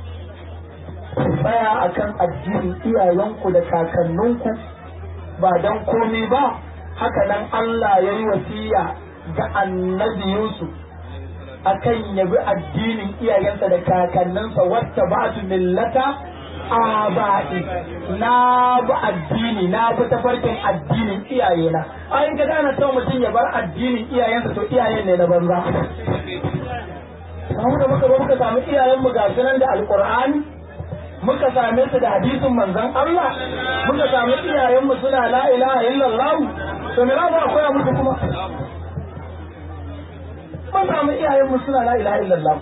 [SPEAKER 1] tsaya akan addinin iyayenku da kakanninku ba don komai ba haka nan Allah ya yi wasiya ga annabi Yusuf akan yabi addinin iyayensa da kakanninsa wata ba su millata aba'i na bi addini na bi tafarkin addinin iyayena ai ga dana son mutum ya bar addinin iyayensa to iyayen ne na banza mu da muka muka samu iyayenmu ga sunan da alqur'ani muka same su da hadisin manzon Allah muka samu iyayenmu suna la ilaha illallah to me za mu koya musu kuma mun samu iyayenmu suna la ilaha illallah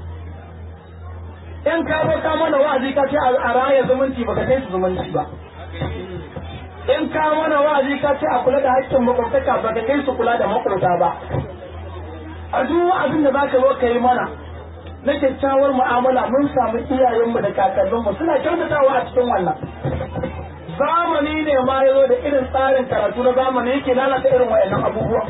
[SPEAKER 1] in ka zo ka mana wa'azi ka ce a raya zumunci baka kai su zumunci ba in ka mana wa'azi ka ce a kula da haƙƙin makwabtaka baka kai su kula da makwabta ba a duk wa'azin da zaka zo ka yi mana na kyakkyawar mu'amala mun samu iyayenmu da kakanninmu suna kyautatawa a cikin wannan zamani ne ma ya zo da irin tsarin karatu na zamani yake lalata irin wayannan abubuwa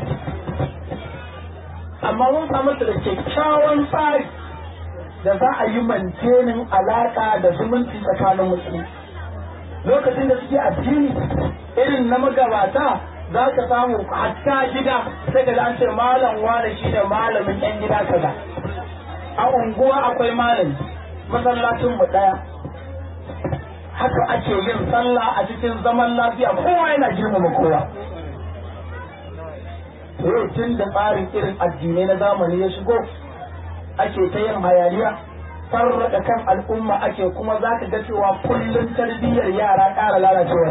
[SPEAKER 1] amma mun samu su da kyakkyawan tsari da za a yi mantenin alaƙa da zumunci tsakanin musulmi lokacin da suke addini irin na magabata za ka samu hatta gida sai ka an ce malam wane shi ne malamin yan gida kaza a unguwa akwai malami masallacin mu daya haka ake yin sallah a cikin zaman lafiya kowa yana girmama kowa yau tun da tsarin irin addinai na zamani ya shigo ake ta yin hayaniya farraka kan al'umma ake kuma za ka ga cewa kullum tarbiyyar yara ƙara lalacewa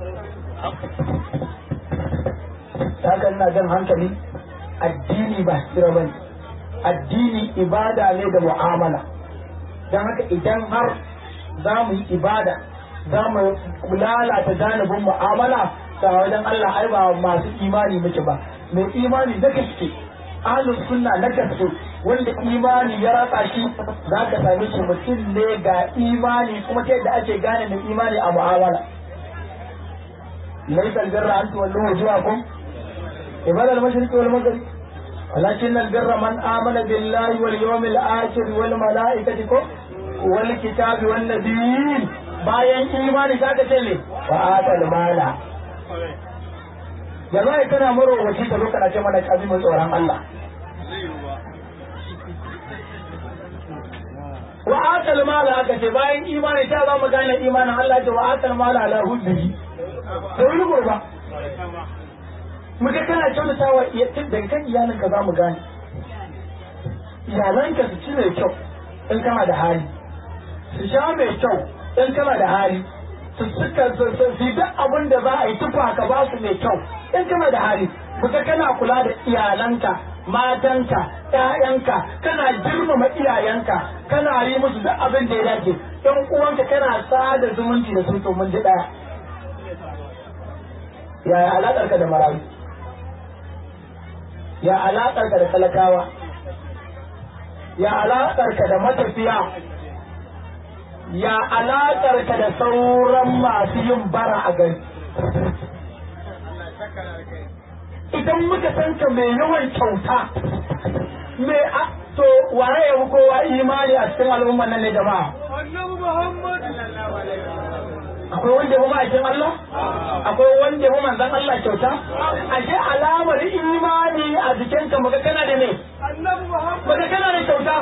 [SPEAKER 1] ce ina jan hankali addini ba sira ba addini ibada ne da mu'amala don haka idan har za mu yi ibada za mu lalata janibin mu'amala ta wajen Allah ai ba masu imani muke ba mai imani na gaske ahlus sunna na gaske wanda imani ya ratsa shi za ka same shi mutum ne ga imani kuma ta yadda ake gane mai imani a mu'amala laysa albirra an tuwallu wujuhakum ibada al-mashriqi wal maghrib ولكن البر من آمن بالله واليوم الآخر والملائكة والكتاب والنبيين bayan imani za ka ce ne wa atal mala ya za kana marowaci da lokacin ce mana kazimin tsoron Allah wa atal mala aka ce bayan imani ta za mu gane imanin Allah ce wa atal mala ala hubbihi da wani gurba muka kana kyautatawa daga kan iyalinka za mu gane iyalanka su ci mai kyau in kana da hali su sha mai kyau in kana da hali su suka su duk abin da za a yi tufa ka ba su mai kyau in kana da hali muka kana kula da iyalanka matanka ƴaƴanka kana girmama iyayenka kana yi musu duk abin da ya dace ɗan uwanka kana sada zumunci da su to mun ji ɗaya yaya alaƙarka da marayu ya alaƙarka da talakawa ya alaƙarka da matafiya ya alaƙarka da sauran masu yin bara a gari idan muka san ka mai yawan kyauta mai a to waye ya fi kowa imani a cikin al'umman nan ne jama'a akwai wanda ya ma'aikin Allah akwai wanda ya manzan Allah kyauta ashe alamar imani a jikinka maka kana da ne maka kana da kyauta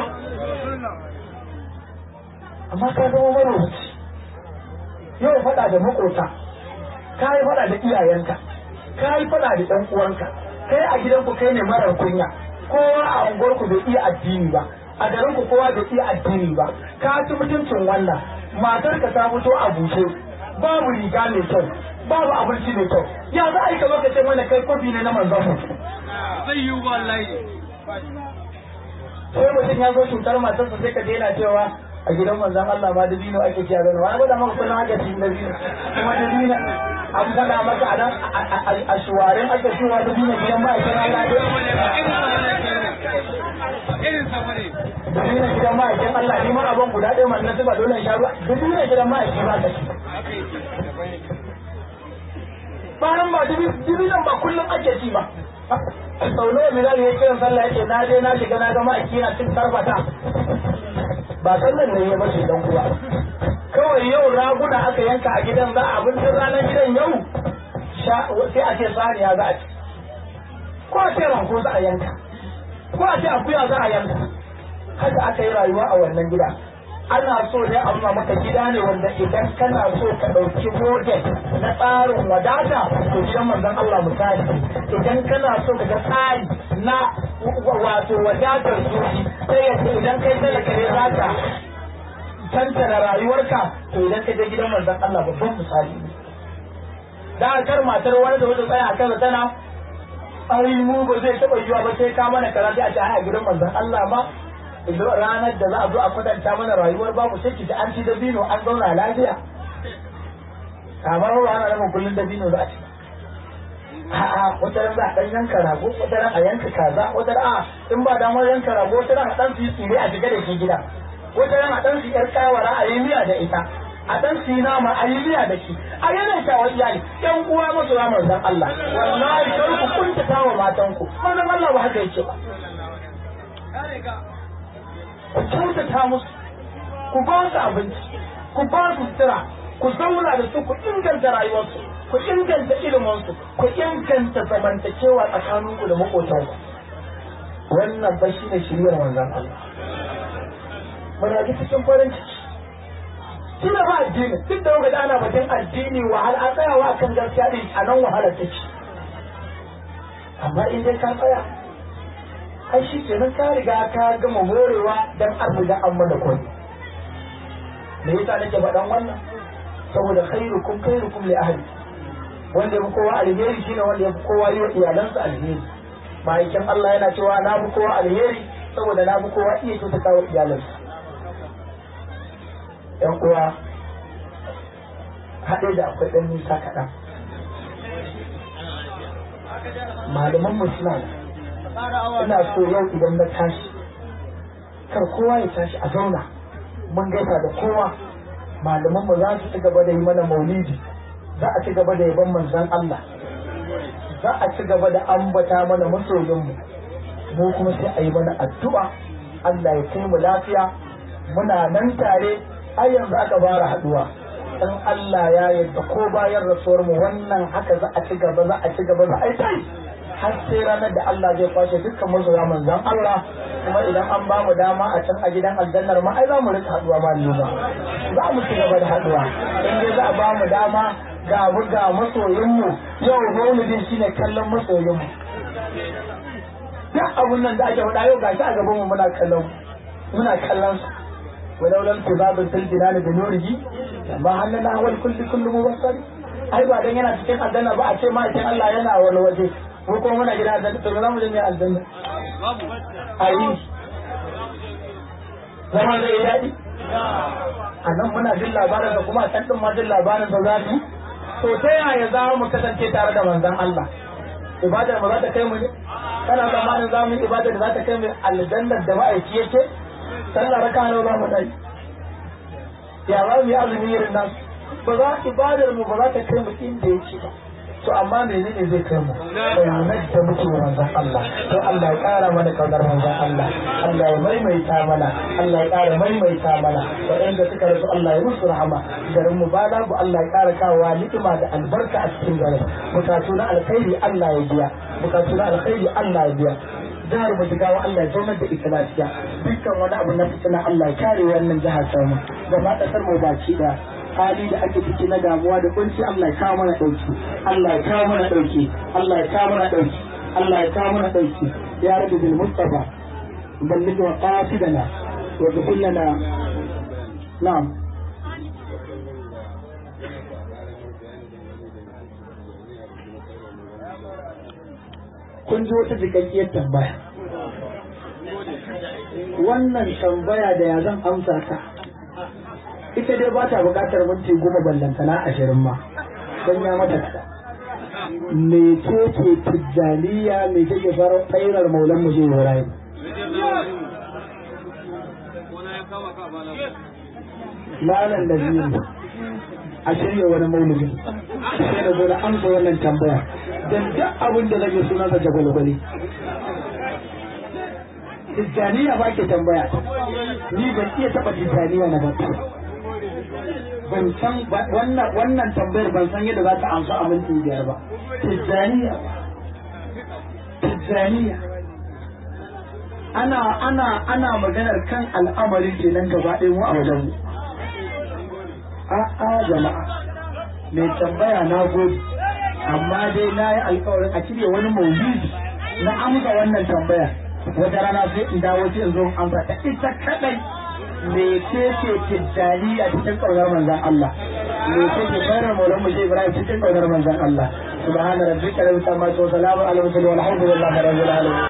[SPEAKER 1] amma ka zama marowaci yau faɗa da makota ka yi faɗa da iyayenka ka yi faɗa da ɗan uwanka kai a gidanku kai ne marar kunya kowa a unguwarku bai iya addini ba a garinku kowa bai iya addini ba ka ci mutuncin wannan matarka ta fito a bushe babu riga mai kyau babu abinci mai kyau ya za a yi ka lokacin wanda kai kofi ne na manzon mu
[SPEAKER 2] zai yi wallahi
[SPEAKER 1] sai mutum ya zo cutar matarsa sai ka daina cewa a gidan manzon Allah ma dabino ake ciya gano wani gwada maka kullum ake cikin dabino kuma dabino an faɗa maka a nan a shuwarin ake cewa dabino gidan ma'aikin Allah
[SPEAKER 2] irin sama ne
[SPEAKER 1] dabino gidan ma'aikin Allah ni ma abin guda ɗaya man na zuba dole in sha ruwa dabino gidan ma'aikin ba ka ci bayan ba dibinan ba kullum ake ci ba sau nawa bilal ya kiran sallah yake na je na shiga na ga ma'aiki na cin karfata ba sallan ne ya bace dan kuwa kawai yau raguna aka yanka a gidan za a abincin ranar gidan yau sai a ce saniya za a ci ko a ce ranko za a yanka ko a ce akuya za a yanka haka aka yi rayuwa a wannan gida ana so ne a nuna maka gida ne wanda idan kana so ka ɗauki model na tsarin wadata to gidan manzon Allah misali idan kana so ka ga tsari na wato wadatar zuci sai yadda idan kai talaka ne za ka tantana rayuwarka to idan ka je gidan manzon Allah babban misali ne da kar matar wani da wata tsaya a kansa tana ai mu ba zai taɓa yiwa ba sai ka mana kaza sai a ce ai a gidan manzon Allah ma ranar da za a zo a kwatanta mana rayuwar babu sai ki an ci dabino an zauna lafiya kamar ba ana nufin kullum dabino za a ci a'a wata ran za a dan yanka rago wata ran a yanka kaza wata ran a in ba damar yanka rago wata ran a dan su yi tsire a shiga da shi gida wata ran a dan su yar kawara a yi miya da ita a dan su yi nama a yi miya da shi a yana shawar iyali yan uwa masu ramar zan Allah wallahi kar ku kuntata wa matanku manzon Allah ba haka yake ba ku kyautata musu ku ba su abinci ku ba su sutura ku zauna da su ku inganta rayuwarsu ku inganta iliminsu ku inganta zamantakewa tsakaninku da makotanku wannan ba shi ne shiryar wanzan Allah muna ji cikin farin ciki shi ne ba addini duk da wanda ana batun addini wahala a tsayawa kan gaskiya din a nan wahala take amma in dai ka tsaya ai shi kenan ka riga ka gama morewa dan an riga an mana kwai me yasa nake faɗan wannan saboda khairukum khairukum li ahli wanda ya fi kowa alheri shine wanda ya fi kowa yi wa iyalansa alheri ma'aikin Allah yana cewa na fi kowa alheri saboda na fi kowa iya kyautata wa iyalansa yan uwa haɗe da akwai ɗan nisa kaɗan malaman mu suna ina so yau idan na tashi kar kowa ya tashi a zauna mun gaisa da kowa malaman mu za su ci gaba da yi mana maulidi za a ci gaba da yaban manzon Allah za a ci gaba da ambata mana masoyinmu mu kuma sai a yi mana addu'a Allah ya kai mu lafiya muna nan tare har yanzu aka fara haduwa in Allah ya yarda ko bayan rasuwar mu wannan haka za a ci gaba za a ci gaba za a yi tai har sai ranar da Allah zai kwashe dukkan masoya manzon Allah kuma idan an ba mu dama a can a gidan aljannar ma ai za mu rika haduwa ma ba za mu ci gaba da haduwa in dai za a ba mu dama ga mu ga masoyin mu yau maulidin shine kallon masoyin mu duk abun nan da ake faɗa yau gashi a gaban mu muna kallon muna kallon su ولو لم تباب في الجنان بنوره ما هلنا هو الكل كل مبصر ai ba dan yana cikin aljanna ba a ce ma cikin Allah yana wani waje ko kuma muna gida aljanna to za mu je mai aljanna ayi zama zai yi daɗi a nan muna jin labarin da kuma a can ɗin ma jin labarin da za mu to ta yaya za mu kasance tare da manzon Allah ibadar ba za ta kai mu ne kana zamanin za mu yi ibadar da za ta kai mu aljannar da ma'aiki yake sallah raka nawa za mu dai ya za mu yi azumi irin nan ba za ibadar mu ba za ta kai mu inda yake ba to amma menene zai kai mu bayanan da muke wa manzon Allah to Allah ya kara mana kaunar manzon Allah Allah ya maimaita mana Allah ya kara maimaita mana waɗanda suka rasu Allah ya musu rahama garin mu ba ku Allah ya kara kawowa ni'ima da albarka a cikin garin bukatu na alkhairi Allah ya biya bukatu na alkhairi Allah ya biya jihar mu jigawa Allah ya zaunar da ita lafiya dukkan wani abu na fitina Allah ya kare wannan jihar samu da ma kasar mu baki da hali da ake ciki na damuwa da kunci Allah ya kawo mana dauki Allah ya kawo mana dauki Allah ya kawo mana dauki Allah ya kawo mana dauki ya rabbi bil mustafa balligh wa qasidana wa ghfir lana na'am kun ji wata jikakkiyar tambaya wannan tambaya da ya zan amsa ta ita dai ba ta buƙatar minti goma ballantana ashirin ma don ya mata kada me ce ce tijjaniya me ce ke fara tsairar maulan mu zai rayu malam da biyu a shirya wani maulidi sai da zo da amsa wannan tambaya don duk abin da zai sunansa jagwalgwale tijjaniya ba ke tambaya ni ban iya taɓa tijjaniya na ba ban san wannan wannan tambayar ban san yadda za ta amsa a minti biyar ba tijjaniya tijjaniya ana ana ana maganar kan al'amarin kenan gaba ɗaya mu a wajen mu a'a jama'a mai tambaya na gode amma dai na yi alkawarin a cire wani maulidi na amsa wannan tambaya wata rana sai in dawo sai in zo in amsa ta ita kadai me ce ce tijjani a cikin kaunar manzon Allah me ce ce bayar maulan mu Ibrahim cikin kaunar manzon Allah subhana rabbika rabbil izzati wa salamun ala mursalin walhamdulillahi rabbil alamin